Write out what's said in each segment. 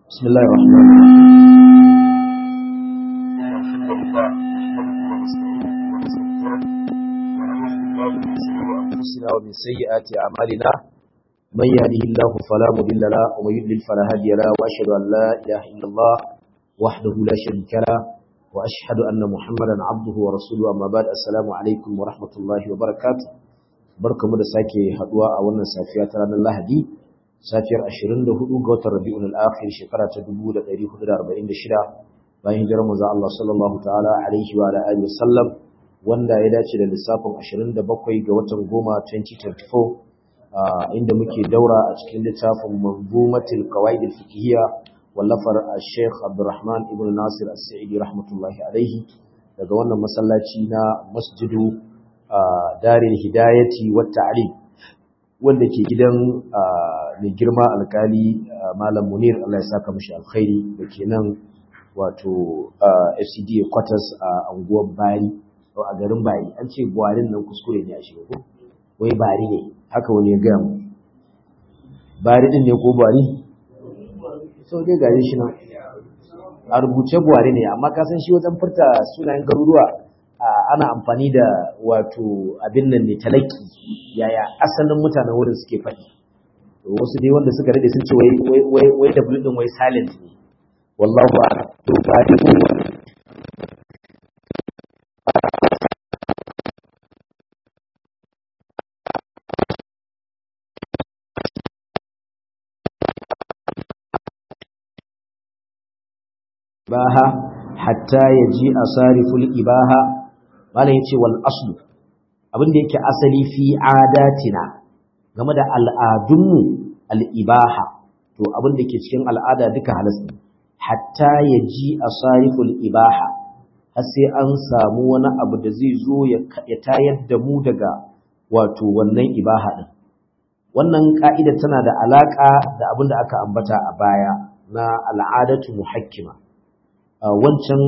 بسم الله الرحمن الرحيم الحمد لله نحمده ونستعينه ونستغفره ونعوذ بالله من شرور أنفسنا ومن سيئات أعمالنا من يهده الله فلا مضل له ومن يضلل فلا هادي له وأشهد أن لا إله إلا الله وحده لا شريك له وأشهد أن محمدا عبده ورسوله أما بعد السلام عليكم ورحمة الله وبركاته barkamu da sake haduwa a wannan safiya ta ranar Lahadi safiyar 24 ga watan Rabiul Akhir shekara ta 1446 bayan hijirar manzo Allah sallallahu ta'ala alaihi wa ala alihi wasallam wanda ya dace da lissafin 27 ga watan goma 2024 inda muke daura a cikin littafin Manzumatul Qawaid al-Fiqhiyya wallafar Sheikh Abdulrahman ibn Nasir As-Sa'idi rahmatullahi alaihi daga wannan masallaci na Masjidu Darul Hidayati wa Ta'lim wanda ke gidan mai girma alkali Malam Munir Allah ya saka mishi alkhairi da ke nan wato FCD quarters a anguwar Bari a garin Bari an ce Buwarin nan kuskure ne a shi ko wai Bari ne haka wani ya gaya mu Bari din ne ko Buwari sau dai gare shi nan a rubuce Buwari ne amma ka san shi wajen furta sunayen garuruwa ana amfani da wato abin nan ne talaki yaya asalin mutanen wurin suke faɗi wasu dai wanda suka rade sun ce wai wai wai da din wai silent ne wallahu a'lam to ba dai ko baha hatta yaji asariful ibaha malam yace wal aslu abin da yake asali fi adatina game da al'adunmu al-ibaha to abin da ke cikin al'ada duka halas ne hatta yaji asariful ibaha har sai an samu wani abu da zai zo ya tayar da mu daga wato wannan ibaha din wannan ka'ida tana da alaka da abin da aka ambata a baya na al'adatu muhakkima wancan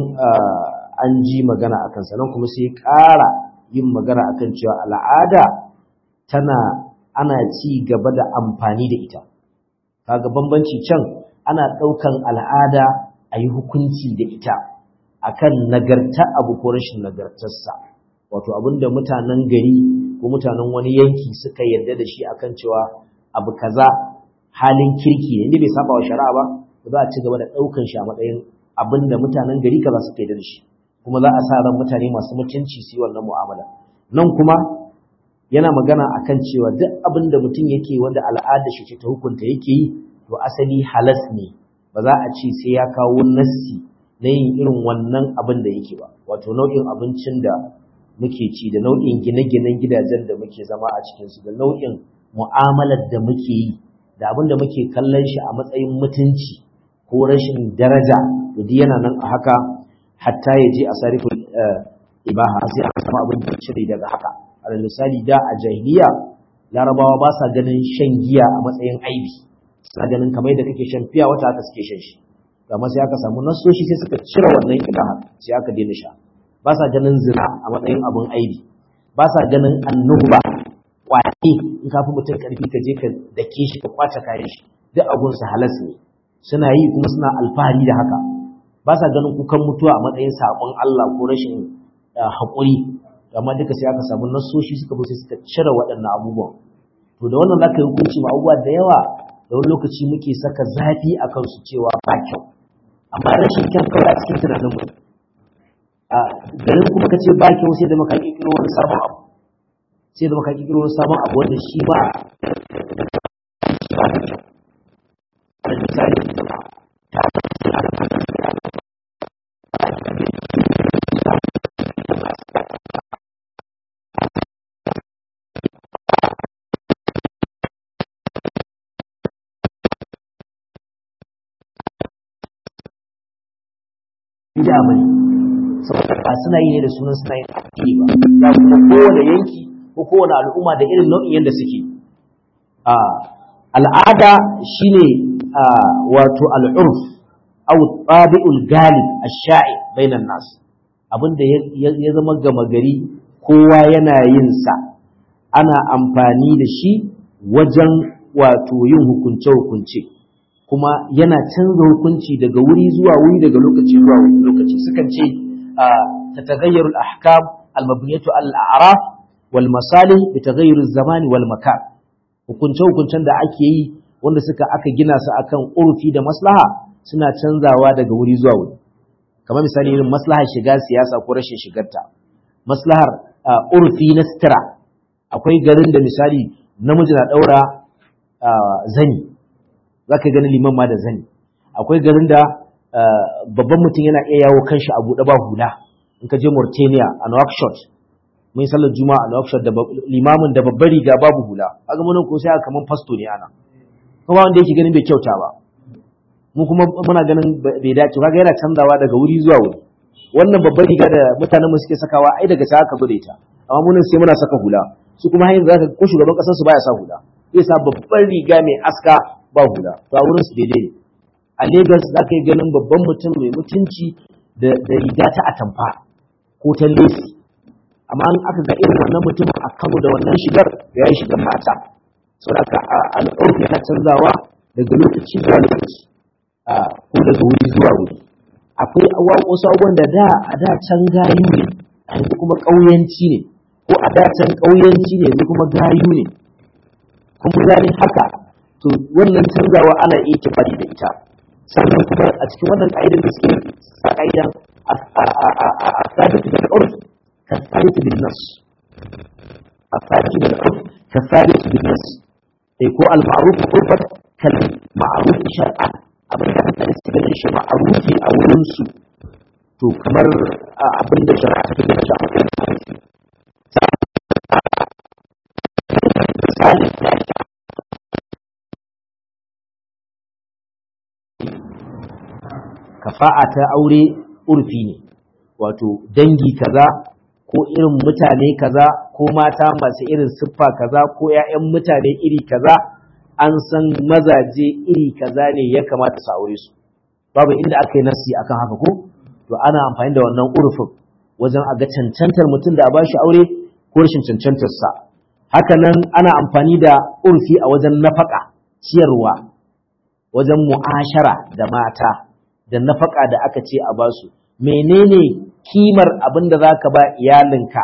an ji magana a kansa nan kuma sai ƙara yin magana a kan cewa al'ada tana ana ci gaba da amfani da ita kaga bambanci can ana ɗaukan al'ada a yi hukunci da ita akan nagarta abu ko rashin nagartarsa wato abinda mutanen gari ko mutanen wani yanki suka yarda da shi akan cewa abu kaza halin kirki ne inda bai saba wa shari'a ba za a ci gaba da ɗaukan shi a matsayin abinda mutanen gari kaza suka yarda da shi kuma za a sa ran mutane masu mutunci su yi wannan mu'amala nan kuma yana magana akan cewa duk abin da mutum yake wanda al'ada shi ce ta hukunta yake yi to asali halas ne ba za a ce sai ya kawo nassi na yin irin wannan abin da yake ba wato nau'in abincin da muke ci da nau'in gine-ginen gidajen da muke zama a cikinsu da nau'in mu'amalar da muke yi da abin da muke kallon shi a matsayin mutunci ko rashin daraja to duk yana nan a haka hatta ya je a sarifin ibaha sai aka samu abin da cire daga haka alal misali da a jahiliya larabawa ba sa ganin shan giya a matsayin aibi suna ganin kamar da kake shan fiya wata haka suke shan shi amma sai aka samu nasoshi sai suka cire wannan ibaha sai aka daina sha ba sa ganin zina a matsayin abin aibi ba sa ganin annuba kwaɗe in ka fi mutum karfi ka je ka dake shi ka kwace kayan shi duk abunsa halas ne suna yi kuma suna alfahari da haka ba sa ganin kukan mutuwa a matsayin saƙon Allah ko rashin haƙuri amma duka sai aka samu nasoshi suka bi sai suka cire waɗannan abubuwan to da wannan zaka yi hukunci ma abubuwa da yawa da wani lokaci muke saka zafi a kansu cewa ba kyau amma rashin kyan kawai a cikin tunanin mu a garin kuma ka ce ba kyau sai da maka kirkiro wani sabon abu sai da maka kirkiro wani sabon abu wanda shi ba misali bid'a bane saboda ba suna yi ne da sunan suna yin addini ba za kuma kowane yanki ko kowane al'umma da irin nau'in yadda suke a al'ada shine wato al'urf aw tabi'ul galib ash-sha'i bainan nas abinda ya zama gama gari kowa yana yin sa ana amfani da shi wajen wato yin hukunce hukunce kuma yana canza hukunci daga wuri zuwa wuri daga lokaci zuwa lokaci sukan ce tatagayyaru al-ahkam al-mabniyatu al-a'raf wal masalih bi taghayyur az-zaman wal makan hukunce hukuncen da ake yi wanda suka aka gina su akan urfi da maslaha suna canzawa daga wuri zuwa wuri kamar misali irin maslahar shiga siyasa ko rashin shigarta maslahar urfi na sitira akwai garin da misali namiji na daura zani za ka gani liman ma da zani akwai garin da babban mutum yana iya yawo kanshi a buɗe ba hula in ka je Mauritania a Nouakchott mun sallar juma'a a Nouakchott da limamin da babbar riga babu hula kaga mun ko sai kaman fasto ne ana kuma wanda yake ganin bai kyauta ba mu kuma muna ganin bai dace kaga yana canzawa daga wuri zuwa wuri wannan babbar riga da mutanen mu suke sakawa ai daga sai aka gode ta amma mun sai muna saka hula su kuma har yanzu ko shugaban kasar su baya sa hula zai sa babbar riga mai aska ba hula to a wurin su daidai ne a Lagos za ka yi ganin babban mutum mai mutunci da riga ta atamfa ko ta lesi amma an aka ga irin wannan mutum a Kano da wannan shigar ya yi shigar mata saboda al'urfi yana canzawa daga lokaci zuwa lokaci ko daga wuri zuwa wuri akwai wasu abubuwan da da a da can gayu ne yanzu kuma ƙauyanci ne ko a da can ƙauyanci ne yanzu kuma gayu ne kuma gane haka to wannan canzawa ana iya kifari da ita sannan kuma a cikin wannan ƙa'idar da suke sa ƙa'idan a sabit bil urf ka sabit bil nas a sabit bil urf ka sabit bil nas eh ko al ma'ruf urfat kal ma'ruf shar'an abin da mutane suke ganin shi ma'rufi a wurin su to kamar abin da shari'a ta gina shi a matsayin ma'rufi misali kafa'a ta aure urfi ne wato dangi kaza ko irin mutane kaza ko mata masu irin siffa kaza ko 'ya'yan mutane iri kaza an san mazaje iri kaza ne ya kamata su aure su babu inda aka yi nasi akan haka ko to ana amfani da wannan urfin wajen a ga cancantar mutum da a bashi aure ko rashin cancantar sa haka nan ana amfani da urfi a wajen nafaka ciyarwa wajen mu'ashara da mata da nafaka da aka ce a basu menene kimar abin da za ka ba iyalinka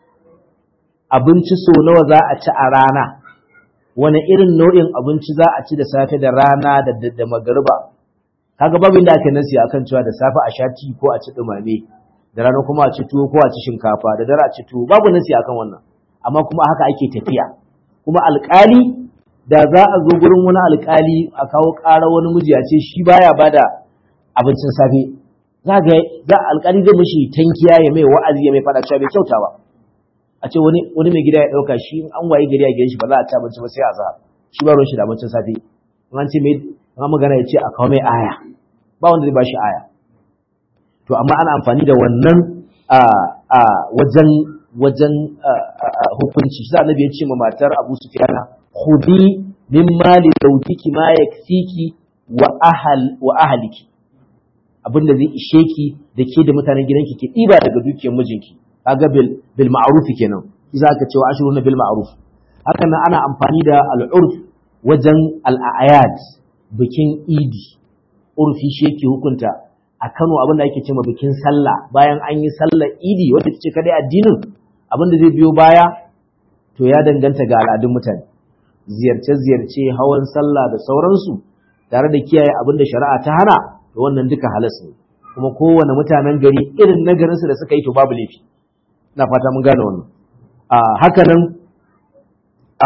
abinci so nawa za a ci a rana wani irin nau'in abinci za a ci da safe da rana da da magariba kaga babu inda ake nasi akan cewa da safe a sha ti ko a ci dumame da rana kuma a ci tuwo ko a ci shinkafa da dare a ci tuwo babu nasi akan wannan amma kuma haka ake tafiya kuma alkali da za a zo gurin wani alkali a kawo ƙara wani miji a ce shi baya bada abincin safe za ga za alƙali zai mishi tankiya ya mai wa'azi ya mai fada cewa bai kyauta ba a ce wani wani mai gida ya dauka shi an waye gari a gidan shi ba za a ci abinci ba sai a za shi ba ruwan shi da abincin safe in an ce mai an magana ya ce a kawo mai aya ba wanda zai ba shi aya to amma ana amfani da wannan a a wajen wajen hukunci shi annabi ya ce ma matar Abu Sufyan khudi min mali zawjiki ma yakfiki wa ahl wa ahliki abin da zai ishe ki da ke da mutanen gidanki ki ɗiba daga dukiyar mijinki kaga bil bil ma'ruf kenan za ka cewa ashruna bil ma'ruf haka nan ana amfani da al'urf wajen al'ayad bikin idi urfi shi yake hukunta a Kano abin da ake cewa bikin sallah bayan an yi sallar idi wanda ce kadai addinin abin da zai biyo baya to ya danganta ga al'adun mutane ziyarce-ziyarce hawan sallah da sauransu tare da kiyaye abin da shari'a ta hana to wannan duka halas ne kuma kowane mutanen gari irin na garinsu da suka yi to babu laifi ina fata mun gane wannan a haka nan a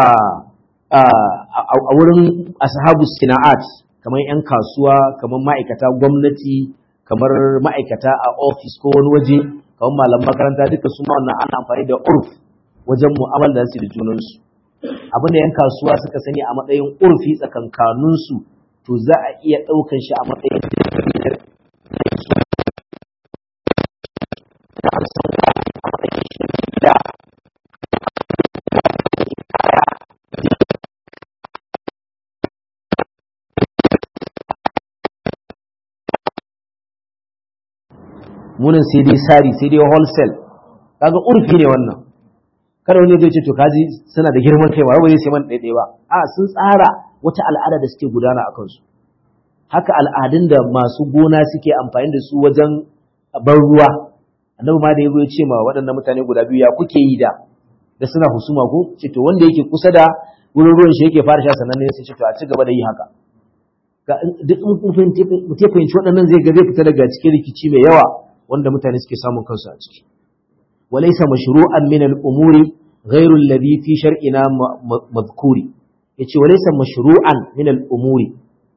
a wurin ashabu sina'at kamar yan kasuwa kamar ma'aikata gwamnati kamar ma'aikata a ofis ko wani waje kamar malam makaranta duka su ma wannan ana amfani da urf wajen mu'amala da su da junansu abin da yan kasuwa suka sani a matsayin urfi tsakankaninsu to za a iya ɗaukan shi a matsayin munin sai dai sari sai dai wholesale kaga urfi ne wannan kada wani zai ce to kaji suna da girman kai ba zai sai man ɗaiɗai ba a sun tsara wata al'ada da suke gudana a kansu haka al'adun da masu gona suke amfani da su wajen ban ruwa annabi ma da yazo ya ce ma waɗannan mutane guda biyu ya kuke yi da da suna husuma ko ce to wanda yake kusa da wurin ruwan shi yake fara sha sannan ne sai ce to a ci gaba da yi haka duk in kun fahimci waɗannan zai ga zai fita daga cikin rikici mai yawa wanda mutane suke samun kansu a ciki walaysa mashru'an min al-umuri ghayru alladhi fi shar'ina madhkuri yace walaysa mashru'an min al-umuri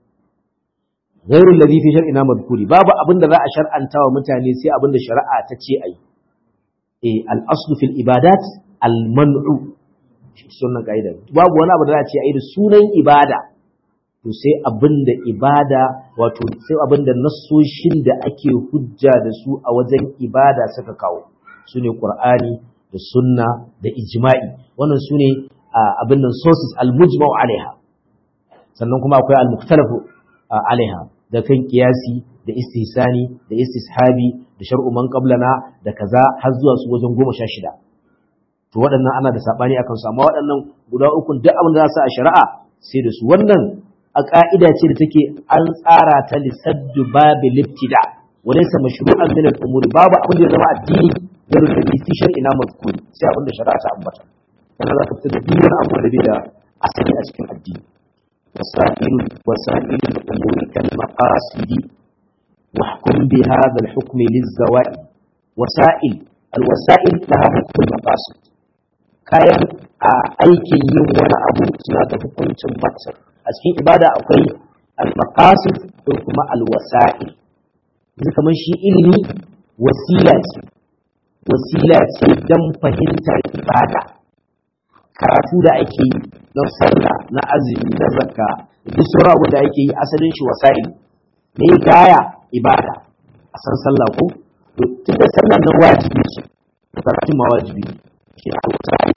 ghayru alladhi fi shar'ina madhkuri babu abinda za a shar'anta wa mutane sai abinda shari'a ta ce ayi eh al-aslu fil ibadat al-man'u sunan kaida babu wani abu da za a ce ayi da sunan ibada to sai abinda ibada wato sai abinda nassoshin da ake hujja da su a wajen ibada suka kawo sune qur'ani da sunna da ijma'i wannan sune abin nan sources al-mujma'u alaiha sannan kuma akwai al-muktalafu alaiha da kan kiyasi da istihsani da istishabi da shar'u man qablana da kaza har zuwa su wajen goma sha shida to waɗannan ana da sabani akan su amma waɗannan guda uku duk abin da za su a shari'a sai da su wannan a ƙa'ida ce da take an tsara ta lissaddu babu liftida walaysa mashru'an min al-umuri babu abin da ya zama addini da rubuta fi shar'ina mazkuri sai abin da shari'a ta ambata kana za ka fitar da duk abu da bai da asali a cikin addini wasa'il wasa'il al-umuri kal maqasidi wa hukum bi hadha al-hukm liz-zawaid wasa'il al-wasa'il laha hukm al-maqasid kayan a aikin yin wani abu suna da hukuncin matsar a cikin ibada akwai al-maqasid da kuma al-wasa'il yanzu kamar shi ilimi wasila ce wasila ce don fahimtar ibada karatu da ake yi na sallah na azumi na zakka da duk sauran abu da ake yi asalin shi wasa'il me gaya ibada a san sallah ko to tun da sallah na wajibi ce da karatun ma wajibi ne shi al-wasa'il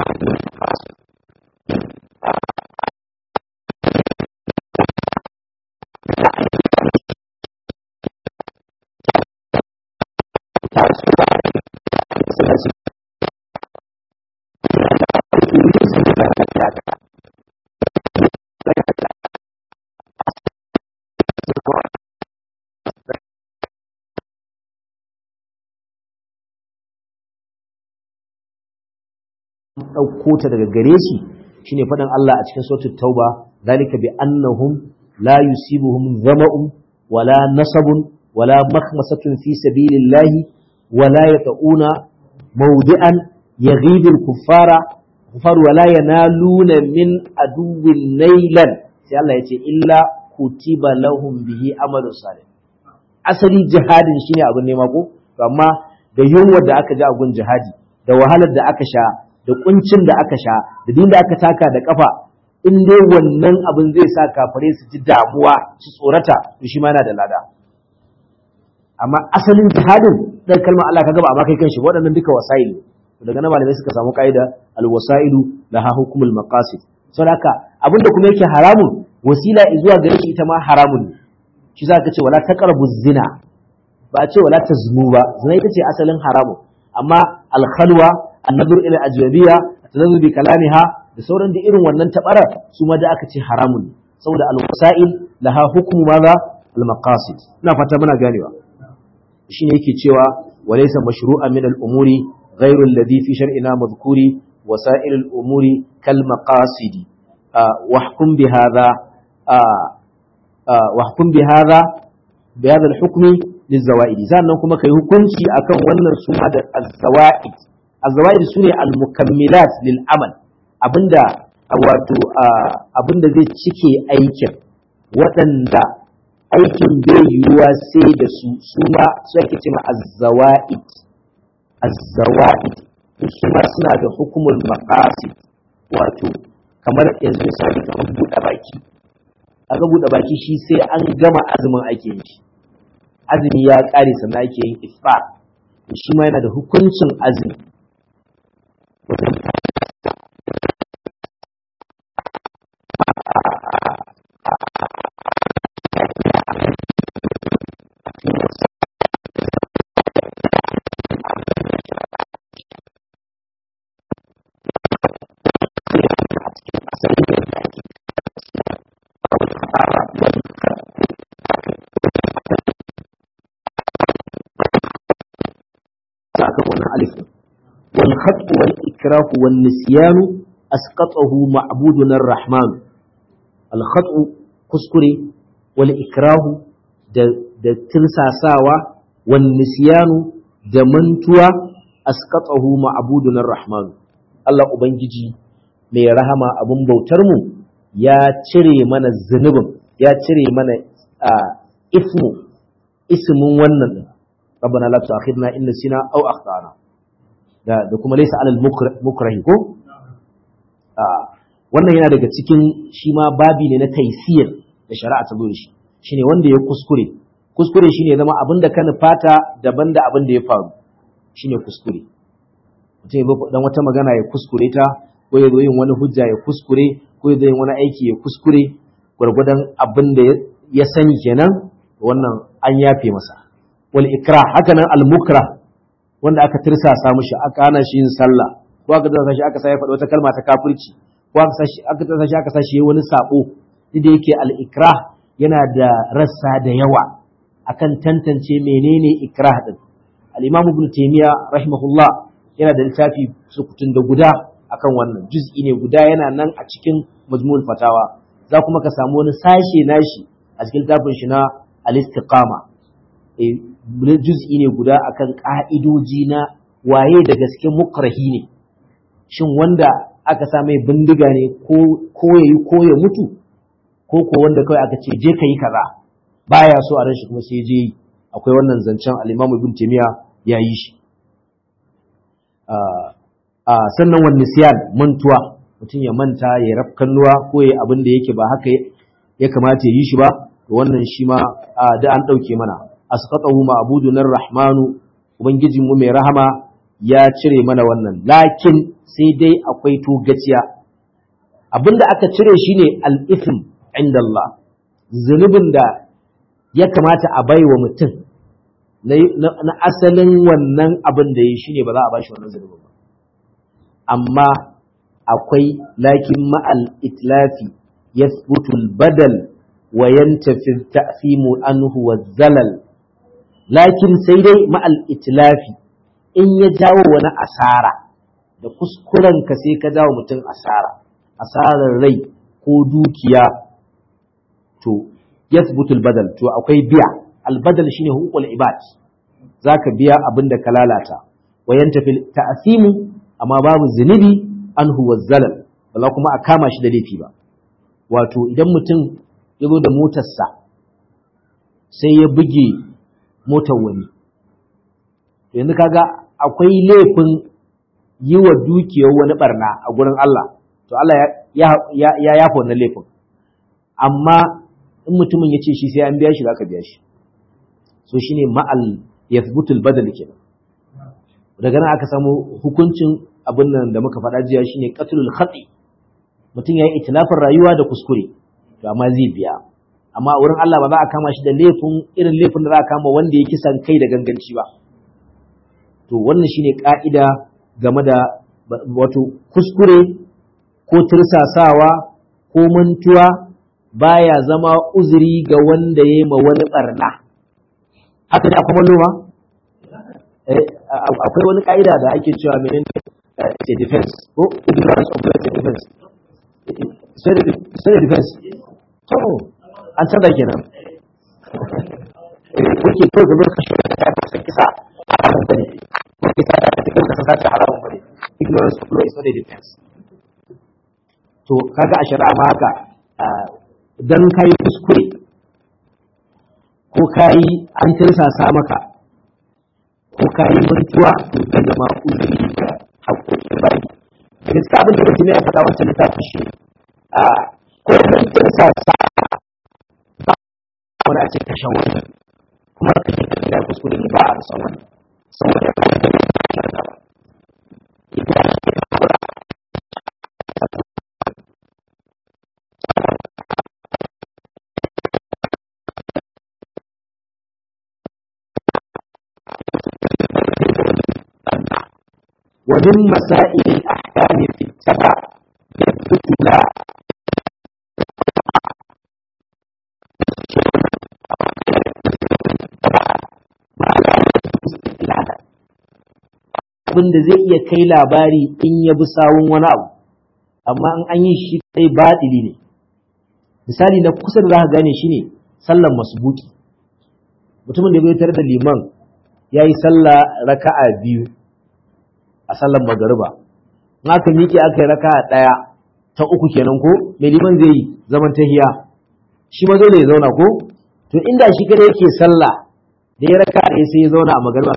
ɗauko ta daga gare shi shine faɗin Allah a cikin suratul tauba zalika bi annahum la yusibuhum dhama'un wala nasabun wala makhmasatun fi sabilillahi wala yata'una mawdi'an yaghibu al-kuffara kuffar wala yanaluna min aduwwin nailan sai Allah ya ce illa kutiba lahum bihi amalun salih asali jihadin shine abin nema ko amma da yunwa da aka ji a gun jihadi da wahalar da aka sha da kuncin da aka sha da da aka taka da kafa in dai wannan abin zai sa kafare su ji damuwa su tsorata to shi ma yana da lada amma asalin jihadin dan kalmar Allah kaga ba amma kai kanshi waɗannan duka wasail daga nan malamai suka samu kaida alwasailu laha hukmul maqasid saboda abinda kuma yake haramun wasila zuwa gare shi ita ma haramun ne shi za ka ce wala taqrabu zina ba a ce wala tazmu ba zina ita ce asalin haramun amma alkhalwa annabur ila ajnabiya tazazzu bi kalamiha da sauran da irin wannan tabarar su ma da aka ce haramun saboda alwasail laha hukmu maza almaqasid ina fata muna ganewa shine yake cewa walaysa mashru'an min al-umuri ghayru alladhi fi shar'ina madhkuri wasa'il al-umuri kal maqasidi wahkum bi hadha wahkum bi hadha bi hadha al-hukmi lizawaid sannan kuma kai hukunci akan wannan suna da az-zawaid az-zawaid sune al-mukammilat lil amal abinda wato abinda zai cike aikin waɗanda aikin bai yiwuwa sai da su su ma su ake cewa az-zawaid az-zawaid su ma suna da hukumul maqasid wato kamar yanzu misali kamar buɗe baki aka buɗe baki shi sai an gama azumin ake yin shi azumi ya ƙare sannan ake yin iftar shi ma yana da hukuncin azumi alif wal khat wal ikrah wal nisyan asqatahu ma'buduna ar-rahman al khat kuskure wal ikrah da da tirsasawa wal nisyan da mantuwa asqatahu ma'buduna ar-rahman Allah ubangiji mai rahama abun bautar mu ya cire mana zunubin ya cire mana ismu ismin wannan din rabbana la tu'akhidna in nasina aw akhtana da da kuma laysa alal mukrahi ko wannan yana daga cikin shi ma babi ne na taysir da shari'a ta zo da shi shine wanda ya kuskure kuskure shine zama abin da ka nufata daban da abin da ya faru shine kuskure mutum ya dan wata magana ya kuskure ta ko ya zo yin wani hujja ya kuskure ko ya zo yin wani aiki ya kuskure gwargwadon abin da ya sani kenan wannan an yafe masa wal ikra haka nan al mukra wanda aka tirsasa mishi aka hana shi yin sallah ko aka tirsasa shi aka sa ya faɗi wata kalma ta kafirci ko aka sa shi aka tirsasa shi aka sa shi wani sabo duk da yake al ikra yana da rassa da yawa akan tantance menene ikrah din al imam ibn taymiya rahimahullah yana da littafi sukutun da guda akan wannan juz'i ne guda yana nan a cikin majmu'ul fatawa za kuma ka samu wani sashe nashi a cikin littafin shi na al-istiqama eh juz'i ne guda akan ka'idoji na waye da gaske mukrahi ne shin wanda aka sa mai bindiga ne ko ko yayi ko ya mutu ko ko wanda kawai aka ce je ka yi kaza baya so a ran shi kuma sai je yi akwai wannan zancen al-Imam Ibn Taymiyyah ya yi shi sannan wani nisyan mantuwa mutum ya manta ya rafkannuwa ko ya abin da yake ba haka ya kamata ya yi shi ba to wannan shi ma da an ɗauke mana asqatahu ma'budunar rahmanu ubangijin mu mai rahama ya cire mana wannan lakin sai dai akwai togaciya abinda aka cire shine al-ithm inda Allah zunubin da ya kamata a baiwa mutum na asalin wannan abin da ya shine ba za a bashi wannan zunubin ba amma akwai lakin ma'al itlafi yathbutu badal wa yantafi ta'fimu anhu wa zalal lakin sai dai ma'al itlafi in ya jawo wani asara da kuskuren ka sai ka jawo mutum asara asarar rai ko dukiya to yathbutu badal to akwai biya albadal shine hukul ibad zaka biya abin da ka lalata wa yantafi ta'fimu amma babu zunubi an huwa zalal ba kuma a kama shi da laifi ba wato idan mutum ya zo da motarsa sai ya buge motar wani yanzu kaga akwai laifin yi wa dukiyar wani barna a gurin Allah to Allah ya yafa wannan laifin amma in mutumin ya ce shi sai an biya shi za ka biya shi so shine ma'al yathbutul badal kenan daga nan aka samu hukuncin abin nan da muka faɗa jiya shine qatlul khati mutum yayi itilafin rayuwa da kuskure to amma zai biya amma wurin Allah ba za a kama shi da laifin irin laifin da za a kama wanda ya kisan kai da ganganci ba to wannan shine ka'ida game da wato kuskure ko tirsasawa ko mantuwa baya zama uzuri ga wanda ya yi ma wani barna haka ne akwai malluma akwai wani ka'ida da ake cewa menene a defense ko ignorance of self defense self defense to an canza kenan kuke to gaba ka shi da ta kisa haramun bane ko kisa da ta kisa ka sace haramun bane ignorance of law is not a defense to kaga a shari'a ma haka dan kai kuskure ko kai an tirsasa maka ko kai mantuwa to ka zama uzuri ga haƙoƙin bayi da gaskiya abin da mutum ya faɗa wancan littafin shi a ko mun tirsasa ba wani a ce kashe wani kuma ka ce ka gida kuskure ne ba a san wani saboda ya kawo da ya ba idan ya haƙura ومن مسائل الأحكام في التبع يثبت لا ما لا يثبت استدلالا abin da zai iya kai labari in ya bi sawun wani abu amma in an yi shi kai baɗili ne misali na kusa da za ka gane shi ne sallan masbuki mutumin da bai tare da liman ya yi sallah raka'a biyu a sallan magariba in aka miƙe aka yi raka'a ɗaya ta uku kenan ko mai liman zai yi zaman tahiya shi ma dole ya zauna ko to inda shi kada yake sallah da ya raka da sai ya zauna a magariba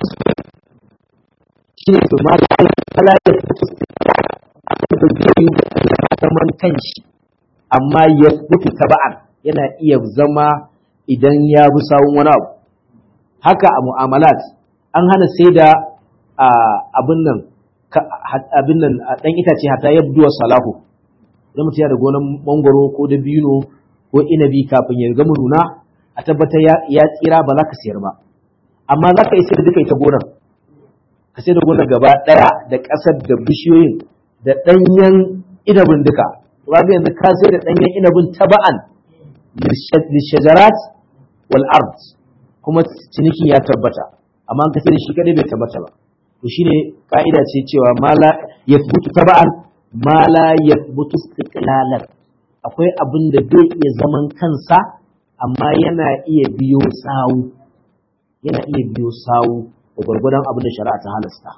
shi ne to ma da kala ya fito da zai zaman kanshi amma ya mutu taba'an yana iya zama idan ya bi sawun wani abu haka a mu'amalat an hana sai da abin nan abin nan dan itace hata yabduwa salahu idan mutum ya da gonan mangoro ko da bino ko inabi kafin ya gama nuna a tabbatar ya tsira ba za ka sayar ba amma za ka yi sayar duka ita gonar ka sayar da gonar gaba ɗaya da ƙasar da bishiyoyin da ɗanyen inabin duka ba yanzu ka sayar da ɗanyen inabin taba'an lishajarat wal ard kuma cinikin ya tabbata amma ka sayar da shi kadai bai tabbata ba to shine ka'ida ce cewa ma la yathbutu taba'an ma la yathbutu istiqlalan akwai abin da zai iya zaman kansa amma yana iya biyo sawu yana iya biyo sawu da gwargwadon abin da shari'a ta halasta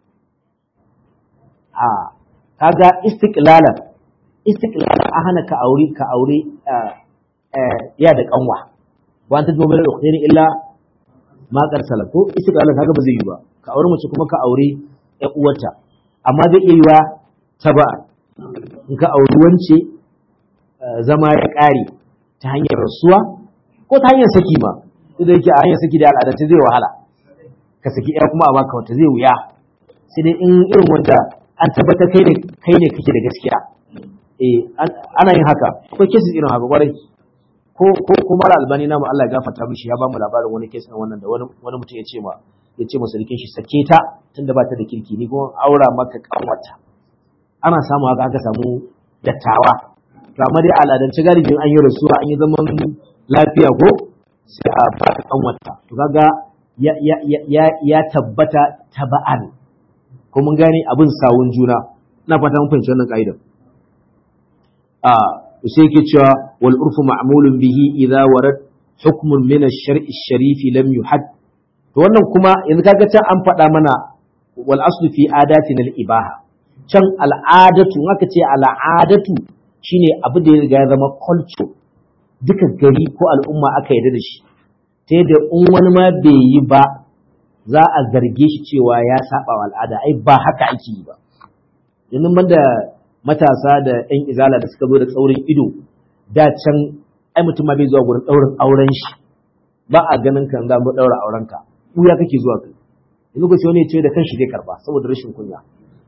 a kaga istiqlalan istiqlalan a hana ka aure ka aure ya da kanwa wa ta jumla da ukhayri illa ma qarsala ko istiqlalan kaga ba zai yi ba ka aure mace kuma ka aure ƴan uwarta amma zai iya yiwa ta ba in ka auri wance zama ya ƙare ta hanyar rasuwa ko ta hanyar saki ma duk da yake a hanyar saki da al'adance zai wahala ka saki ɗaya kuma a baka wata zai wuya sai dai in irin wanda an tabbatar kai ne kai ne kake da gaskiya eh ana yin haka akwai cases irin haka kwarai ko ko ko mara albani namu Allah ya gafarta mishi ya ba mu labarin wani case na wannan da wani wani mutum ya ce ma ya ce masa rikin shi sake ta tunda ba ta da kirki ni kuma aura maka kanwata ana samu haka aka samu dattawa to amma dai al'adance galibin an yi rasuwa an yi zaman lafiya ko sai a baka kanwata to kaga ya ya ya ya tabbata taba'an ko mun gane abin sawun juna ina fata mun fahimci wannan ka'idar a sai yake cewa wal urfu ma'mulun bihi idza warad hukmun min ash-shar'i ash-sharif lam yuhad to wannan kuma yanzu kaga can an faɗa mana wal aslu fi adatina al-ibaha can al'adatu aka ce al'adatu shine abu da ya riga ya zama culture duka gari ko al'umma aka yarda da shi ta yadda in wani ma bai yi ba za a zarge shi cewa ya saba wa al'ada ai ba haka ake yi ba yanzu banda matasa da ɗan izala da suka zo da tsaurin ido da can ai mutum ma bai zuwa gurin ɗaurin auren shi ba a ganin kan za mu ɗaura auren ka ya kake zuwa kai yanzu ko sai wani ya ce da kanshi zai karba saboda rashin kunya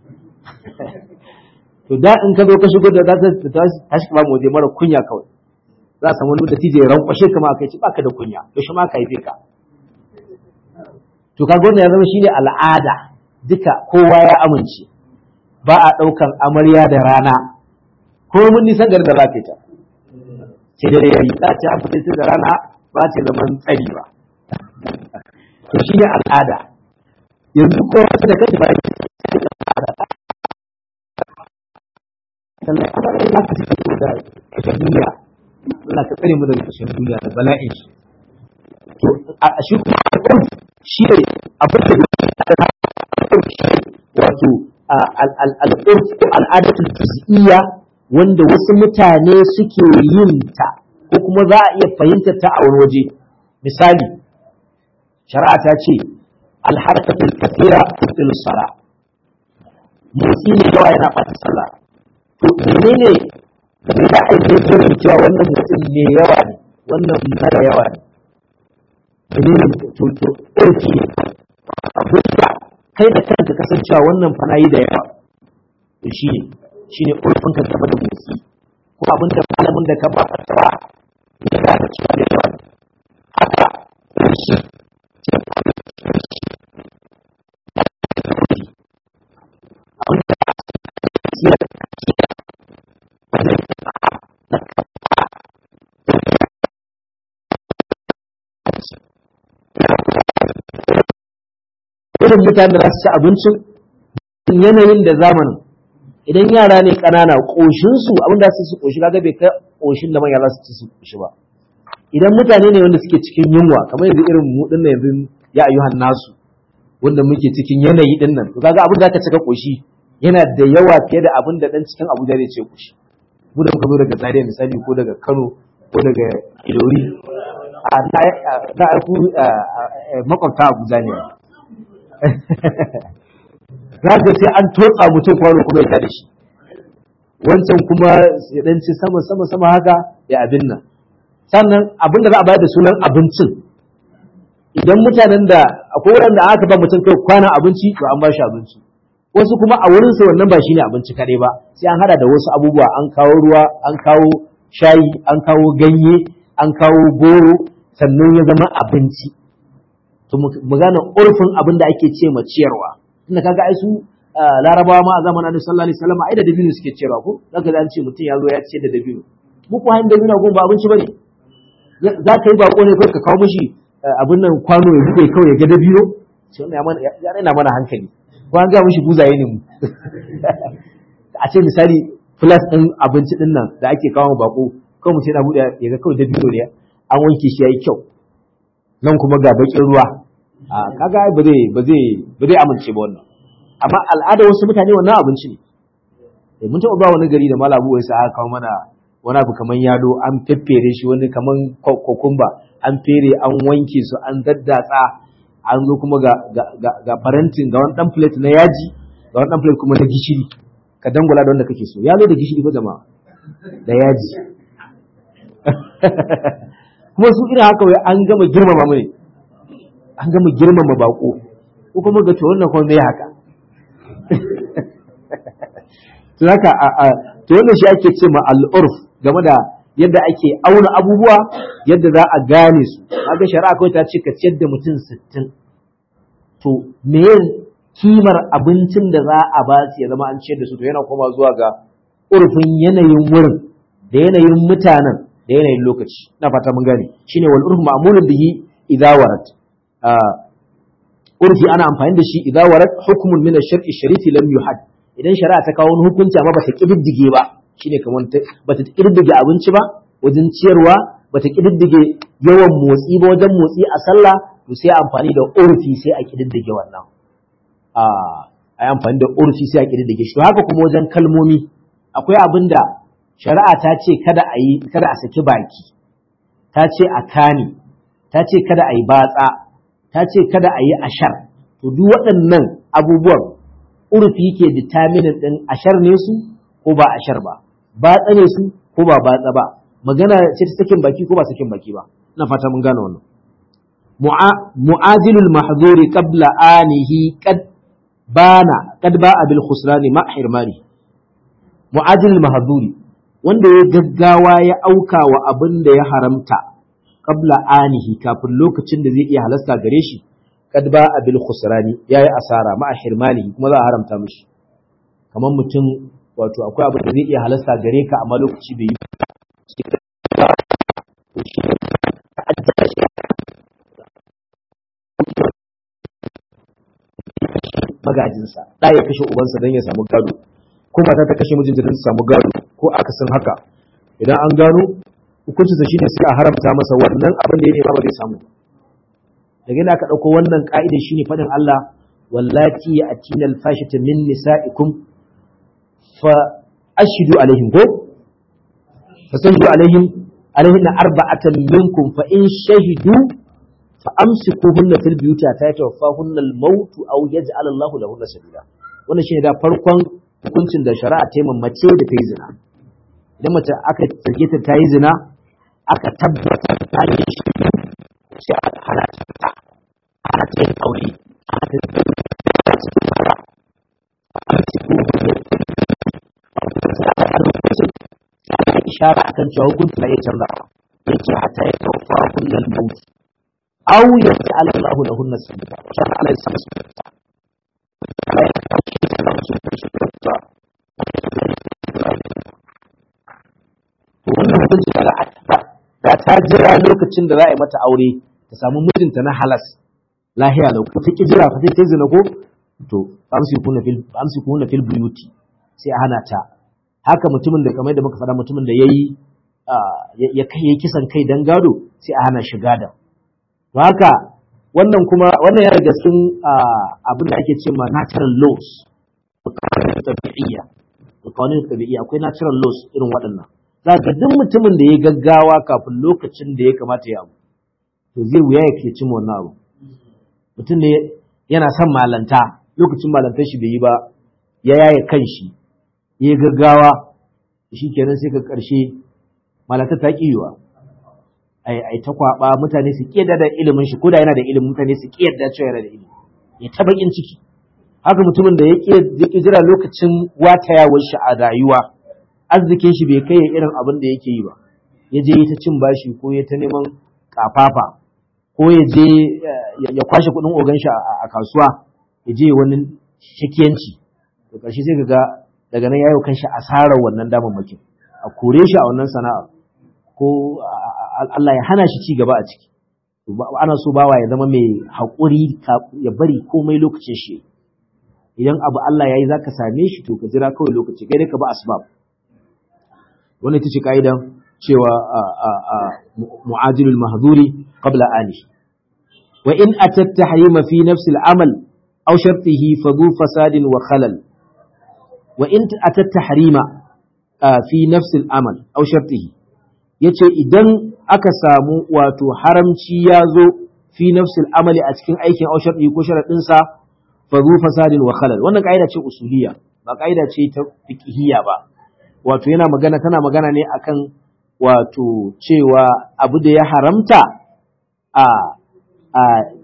to da in ka zo ka shigo da za ta tashi ba mu waje mara kunya kawai za a samu wani da tije rankwashe kama aka ce baka da kunya to shi ma ka haife ka to kaga wannan ya zama shine al'ada duka kowa ya amince ba a ɗaukan amarya da rana ko mun nisan garin da za ka yi ta sai dare yayi za ta an fita da rana ba ta zaman tsari ba to shine al'ada yanzu ko da kai ba sannan kuma da za ka ci fito da kashin duniya Allah ka tsare mu daga kashin duniya da bala'in shi to a shi kuma shi ne abin da wato al'urf ko al'adatul juz'iyya wanda wasu mutane suke yin ta ko kuma za a iya fahimtar ta a wani waje misali shari'a ta ce alharkatul kathira tutil sala motsi ne yawa yana ɓata sallah to menene da za a yi zai cewa wannan mutum ne yawa ne wannan mara yawa ne menene to to ɗauki abin da kai da kanka kasancewa wannan fana yi da yawa to shi ne shi ne ƙulfin ka game da motsi ko abin da malamin da ka ba ka tsawa ya ga da cewa da yawa haka shi abin da ya irin mutanen da za su ci abincin yanayin da zamanin idan yara ne ƙanana ƙoshinsu abinda su su ƙoshi kaga bai kai ƙoshin da manya za su ci su ƙoshi ba idan mutane ne wanda suke cikin yunwa kamar yanzu irin mu din yanzu ya ayyuhan nasu wanda muke cikin yanayi din nan to kaga abin da ka cika ƙoshi yana da yawa fiye da abin da dan cikin Abuja zai ce ƙoshi mu da muka zo daga Zaria misali ko daga Kano ko daga Ilori a na ku makwabta Abuja ne za ka sai an totsa mutum kwano kuma ya da shi wancan kuma ya dan ci sama sama sama haka ya abin nan sannan abin da za a bayar da sunan abincin idan mutanen da akwai wanda aka ba mutum kai kwanan abinci to an ba shi abinci wasu kuma a wurin su wannan ba shine abinci kadai ba sai an hada da wasu abubuwa an kawo ruwa an kawo shayi an kawo ganye an kawo goro sannan ya zama abinci to mu gane urfin abin da ake ce ma ciyarwa tunda kaga ai su larabawa ma a zamanin annabi sallallahu alaihi wasallam ai da dabino suke cewa ko zaka an ce mutum ya zo ya ce da dabino mu ko hayin dabino gun ba abinci bane za ka yi bako ne kai ka kawo mishi abin nan kwano ya buɗe kawai ya ga dabino sai wannan ya mana ya raina mana hankali ko an ga mishi buzaye ne mu a ce misali plus din abinci din nan da ake kawo bako kawai mutum yana buɗe ya ga kawai dabino ne an wanke shi yayi kyau nan kuma ga bakin ruwa a kaga ba zai ba zai ba zai amince ba wannan amma al'ada wasu mutane wannan abinci ne mun taɓa ba wani gari da malabu wai sai aka kawo mana wani abu kaman yado an feffere shi wani kaman kokumba an fere an wanke su an daddatsa an zo kuma ga ga ga farantin ga wani dan plate na yaji ga wani dan plate kuma na gishiri ka dangula da wanda kake so ya zo da gishiri ba jama'a da yaji kuma su irin haka wai an gama girmama mu ne an gama girmama bako ko kuma ga to wannan kuma me haka to haka a to wannan shi ake ce ma al'urf game da yadda ake auna abubuwa yadda za a gane su kaga shari'a kawai ta ce ka ciyar da mutum 60 to me kimar abincin da za a ba su ya zama an ciyar da su to yana koma zuwa ga urfin yanayin wurin da yanayin mutanen da yanayin lokaci na fata mun gane shine wal urf ma'mulun bihi idza warat urfi ana amfani da shi idza warat hukmun min ash-shar'i sharifi lam yuhad idan shari'a ta kawo wani hukunci amma bata kididdige ba shine kamar bata kididdige abinci ba wajen ciyarwa bata kididdige yawan motsi ba wajen motsi a sallah to sai amfani da urfi sai a kididdige wannan a ai amfani da urfi sai a kididdige shi to haka kuma wajen kalmomi akwai abin da shari'a ta ce kada a yi kada a saki baki ta ce a kani ta ce kada a yi batsa ta ce kada a yi ashar to duk waɗannan abubuwan urfi ke determinin ɗin ashar ne su ko ba ashar ba batsa ne su ko ba batsa ba magana ce ta sakin baki ko ba sakin baki ba ina fata mun gane wannan mu'azilul mahzuri qabla anihi qad bana qad ba'a bil khusrani ma hirmani mu'azilul mahzuri wanda ya gaggawa ya auka wa abin da ya haramta qabla anihi kafin lokacin da zai iya halasta gare shi kad ba abil khusrani yayi asara ma hirmani kuma za a haramta mishi kamar mutum wato akwai abin da zai iya halasta gare ka amma lokaci bai yi magajinsa da ya kashe ubansa don ya samu gado ko mata ta kashe mijinta don ta samu gado ko akasin haka idan an gano hukuncinsa shine sai a haramta masa wannan abin da ya nema ba zai samu daga yana ka ɗauko wannan ƙa'ida shine faɗin Allah wallati ya atina alfashata min nisa'ikum fa ashidu alaihim ko fa sanju alaihim alaihin arba'atan minkum fa in shahidu fa amsikuhunna fil buyuti ta yatawaffahunna al-maut aw yaj'al Allahu lahunna sabila wannan shine da farkon hukuncin da shari'a ta mace da ta yi zina idan mace aka sake ta ta yi zina aka tabbata ta yi shi sai aka hana ta fita hana ta yin aure hana ta yin ta cikin mara a cikin ana ishara akan cewa hukunci na iya canza yake hata ya taufa kullal maut aw yaj'al Allahu lahunna sabila shan Allah ya samu sabila Allah ya kawo shi da su ta wannan hukunci da da ta jira lokacin da za a yi mata aure ta samu mijinta na halas lahiya lau ta ki jira fa sai zina ko to amsikuna fil amsikuna fil buyuti sai a hana ta haka mutumin da kamar da muka faɗa mutumin da yayi ya kai kisan kai dan gado sai a hana shi gada to haka wannan kuma wannan yana daga cikin abin da ake cewa natural laws tabi'iyya kawanin tabi'iyya akwai natural laws irin waɗannan za ka duk mutumin da ya gaggawa kafin lokacin da ya kamata ya abu to zai wuya ya ke cimma wannan abu mutum ne yana son malanta lokacin malantar shi bai yi ba ya yaye kan shi ya gaggawa shi kenan sai ka ƙarshe malanta ta ƙiwa ai ta kwaba mutane su ƙiyar da ilimin shi ko da yana da ilimin mutane su ƙiyar da cewa yana da ilimi ya ta bakin ciki haka mutumin da ya ƙi jira lokacin watayawar shi a rayuwa arzikin shi bai kai irin abin da yake yi ba ya je ta cin bashi ko ya ta neman kafafa ko ya je ya kwashe kuɗin ogan shi a kasuwa ya je wani shakiyanci da ƙarshe sai ga daga nan yayo kanshi asarar wannan damammakin a kore shi a wannan sana'a ko Allah ya hana shi ci gaba a ciki ana so bawa ya zama mai haƙuri ya bari komai lokacin shi idan abu Allah ya yi za ka same shi to ka jira kawai lokaci kai dai ka ba asbab wannan ita ce ka'idan cewa mu'ajilul mahduri qabla ali wa in atat tahrima fi nafsi al-amal aw shartihi fa dhu fasadin wa khalal wa in atat tahrima fi nafsi al-amal aw shartihi yace idan aka samu wato haramci ya zo fi nafsi al-amali a cikin aikin aw shartihi ko sharadin sa fa dhu fasadin wa khalal wannan kaida ce usuliyya ba kaida ce ta fiqhiyya ba wato yana magana tana magana ne akan wato cewa abu da ya haramta a a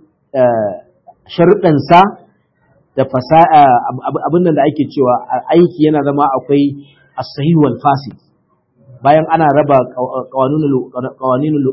sharuɗansa da fasaha abin da ake cewa aiki yana zama akwai as-sahih wal fasid bayan ana raba qawanunul qawaninul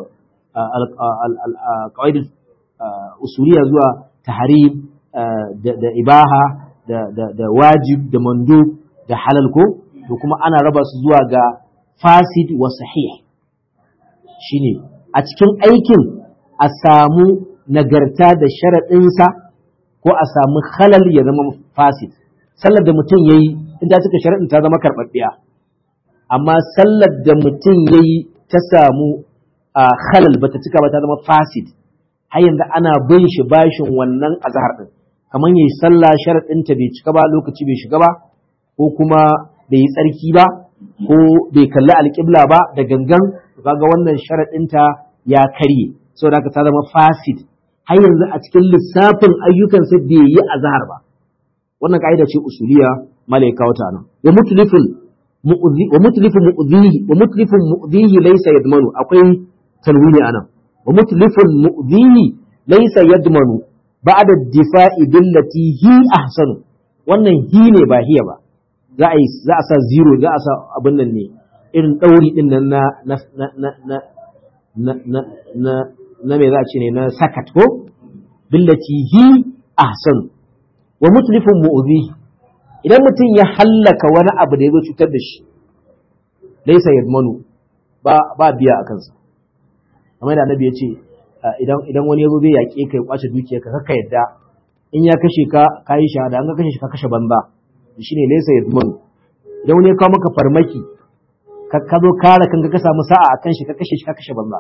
qawaid usuliya zuwa tahrim da ibaha da wajib da mandub da halal ko to kuma ana raba su zuwa ga fasid wa sahih shine a cikin aikin a samu nagarta da sharaɗinsa ko a samu halal ya zama fasid sallar da mutum ya yi in ta cika sharaɗin ta zama karɓaɓɓiya amma sallar da mutum ya yi ta samu halal ba ta cika ba ta zama fasid har yanzu ana bin shi bashin wannan azhar ɗin kamar yayi sallah sharaɗinta bai cika ba lokaci bai shiga ba ko kuma bai yi tsarki ba ko bai kalli alƙibla ba da gangan kaga wannan sharaɗinta ya karye saboda haka ta zama fasid har yanzu a cikin lissafin ayyukansa bai yi azhar ba wannan ka'ida ce usuliya malaika wata nan wa mutlifun wa mutlifun mu'dhihi wa mutlifun mu'dhihi laysa yadmanu akwai tanwini anan wa mutlifun mu'dhihi laysa yadmanu ba'da difa'i billati hi ahsanu wannan hi ne ba hiya ba za a yi za a sa zero za a sa abin nan ne irin ɗauri ɗin nan na na na na na na na na na me za a ce ne na sakat ko billati hi ahsan wa mutlifun mu'zi idan mutum ya hallaka wani abu da ya zo cutar da shi laysa yadmanu ba ba biya a kansa kamar da annabi ya ce idan idan wani ya zo zai yaƙe ka ya kwace dukiyarka ka yadda in ya kashe ka ka yi shahada an ka kashe shi ka kashe banza shine laysa yadmanu idan wani ya kawo maka farmaki ka zo kare kanka ka samu sa'a akan shi ka kashe shi ka kashe banza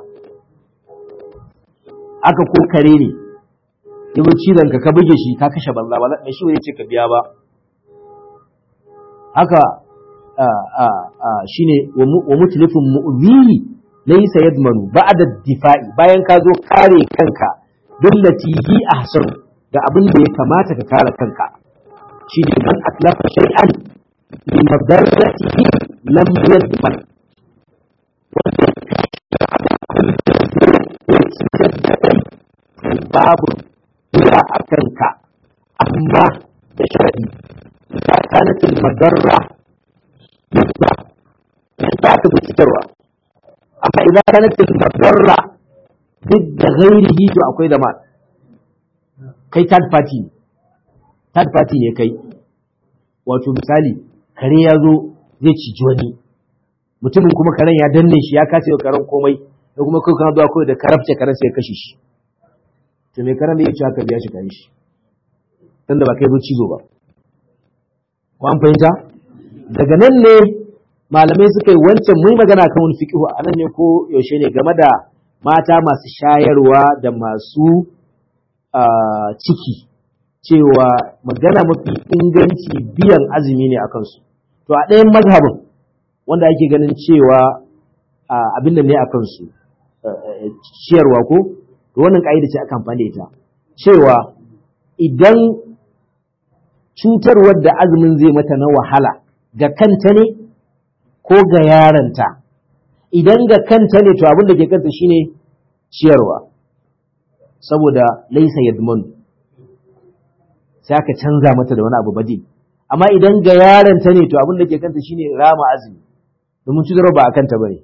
aka ko kare ne yabo cizon ka ka buge shi ka kashe banza ba mai shi wani ce ka biya ba haka shine wa mutlifin mu'zihi laysa yadmanu ba'da difa'i bayan ka zo kare kanka billati hi ahsan da abin da ya kamata ka kare kanka shine man atlafa shay'an bi madarratihi lam yadman babu kula a kanka amma da sharadi ta kanatin madarra yadda yadda aka bi fitarwa amma idan kanatin madarra duk da gairihi to akwai da kai third party third party ne kai wato misali kare ya zo zai ciji wani mutumin kuma karen ya danne shi ya kace wa karen komai da kuma kai kana zuwa kawai da karabce karen sai ya kashe shi to mai karan da ya ce aka biya shi kan shi dan da ba kai zo cizo ba ko an fahimta daga nan ne malamai suka yi wancan mun magana kan wani fiqhu a nan ne ko yaushe ne game da mata masu shayarwa da masu ciki cewa magana mafi inganci biyan azumi ne a kansu to a ɗayan mazhabin wanda ake ganin cewa abin da ne a kansu ciyarwa ko to wannan ka'ida ce aka amfani da ita cewa idan cutarwar da azumin zai mata na wahala ga kanta ne ko ga yaranta idan ga kanta ne to abin da ke kanta shine ciyarwa saboda laisa yadman sai aka canza mata da wani abu badin amma idan ga yaranta ne to abin da ke kanta shine rama azumi domin cutarwa ba a kanta bane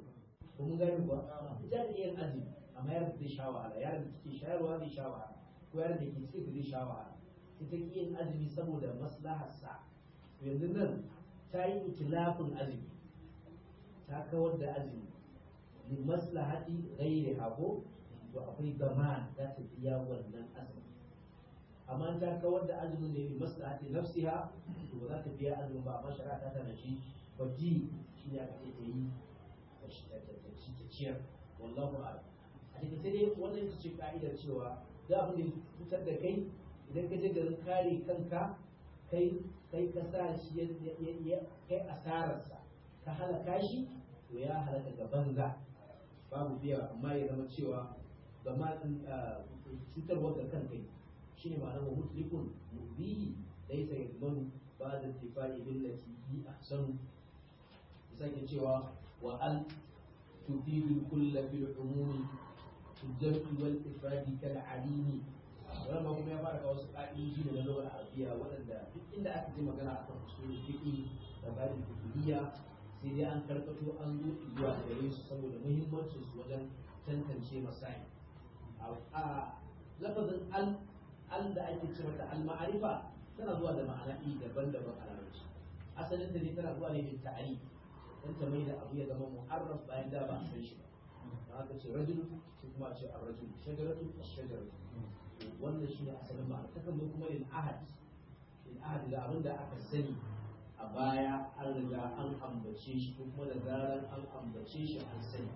ko yaron da ke cikin zai sha wahala ita ki yin azumi saboda maslaharsa yanzu nan ta yi itilafin azumi ta kawar da azumi li maslahati ghairi hako to akwai gama za ta biya wannan azumi amma ta kawar da azumin ne li maslahati nafsiha to ba za ta biya azumin ba amma shari'a ta tana shi baji shi ne aka ce ta yi ta ciyar wallahu a'lam a cikin sai dai wannan ita ce ka'idar cewa da abin da fitar da kai idan ka je garin kare kanka kai kai ka sa shi ya kai asararsa ka halaka shi to ya halaka ga banza babu biya amma ya zama cewa gama cutarwa ga kan kai shine ma'anar wa mutlikun mubihi laysa yadmanu ba'da tifai billati hi ahsanu sake cewa wa al tufidu kulla fil umumi الجمع والإفراد كالعليم wannan kuma ya fara kawo wasu ƙa'idoji da na lugar arabiya waɗanda duk inda aka ji magana akan usulul fiqi da bayan fiqhiyya sai dai an karkato an zo zuwa gare su saboda muhimmancin su wajen tantance masai a lafazin al al da ake ce mata al ma'arifa tana zuwa da ma'ana iri daban-daban a larabci asalin da ne tana zuwa ne da ta'ari dan ta mai da abu ya zama mu'arraf bayan da ba a san shi ba da aka ce rajul sai kuma a ce ar-rajul shajaratu ash-shajaratu wannan shi ne asalin ma'ana ta kan zo kuma lil ahad lil ahad da abin da aka sani a baya an riga an ambace shi ko kuma da zarar an ambace shi an sani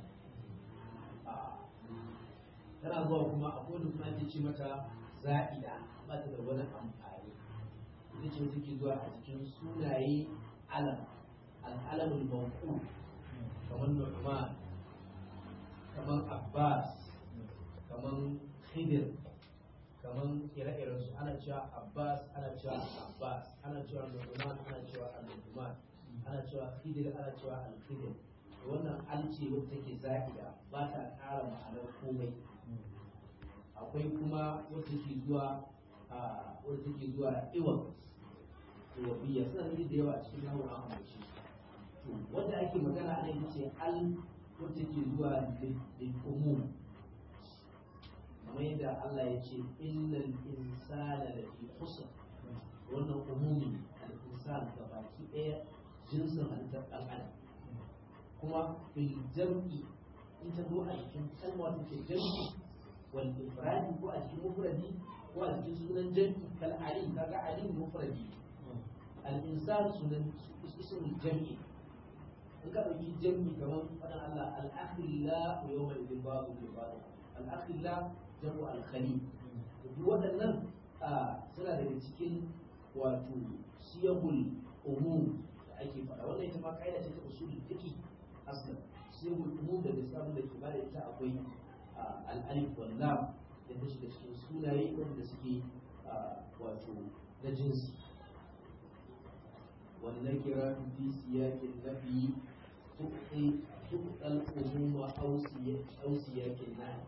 tana zuwa kuma a kodin kuma ake ce mata za'ida ba ta da wani amfani ita ce take zuwa a cikin sunaye alam al-alamul mawqu kamar nu'man kamar abbas kamar khidir kamar ire-iren su ana cewa abbas ana cewa abbas ana cewa nu'man ana cewa al-nu'man ana cewa khidir ana cewa al-khidir wannan alce wacce take za'ida ba ta ƙara ma'anar komai akwai kuma wacce ke zuwa a wacce ke zuwa iwan iwabiya suna da da yawa a cikin nahu an amince to wanda ake magana a nan ce al wacce ke zuwa lil umum kamar yadda Allah ya ce innal insana lafi khusr wannan umumi al insan ga baki ɗaya jinsin halittar ɗan adam kuma bil jam'i in ta zo a cikin kalma ta ce jam'i wal ifradi ko a cikin mufradi ko a cikin sunan jam'i kal ali kaga ali mufradi al insan sunan ismul jam'i in ka dauki jam'i kamar fadan Allah al akhilla wa yawma idin babu bi babu al akhilla jam'u al khali duk waɗannan suna daga cikin wato siyahul umum da ake faɗa wannan ita ma kaida ce ta usulul fiqh aslan sai mu da lissafin da ke bada ita akwai al'alif wal lam da ta shiga cikin sunaye wanda suke wato na jinsi wannan kira fi siyakin nafi tuqi tuqal umuma aw siyakin nahi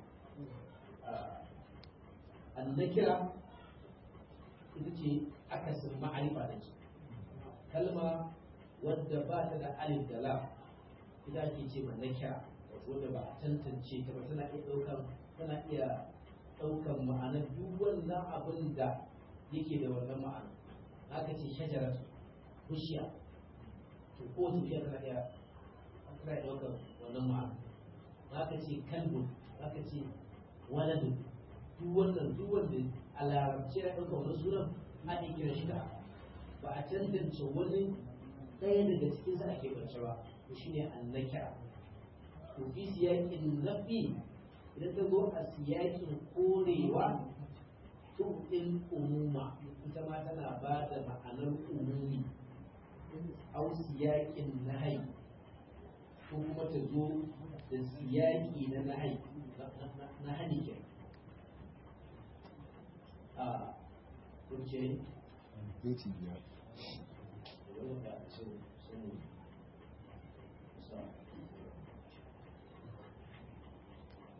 annakira ita ce akasin ma'arifa da ce kalma wadda ba ta da alif da lam ita ake ce ma nakira wanda ba a tantance ta ba tana iya ɗaukan tana iya ɗaukan ma'anar duk wannan abin da yake da wannan ma'ana aka ce shajarar bishiya to ko bishiya tana iya tana iya ɗaukan wannan ma'ana aka ce kalbun aka ce waladun duk wannan duk wanda a larabci ya ɗauka wani sunan a iya kira shi da ba a tantance wani ɗaya daga cikin sa ake bance ba to shine annakira to fi siyakin nafi idan ta zo a siyakin korewa tuɗin umuma ita ma tana ba da ma'anar umumi au siyakin nahai ko kuma ta zo da siyaki na nahai na hani ke a kurce Minti biyar. da wanda sun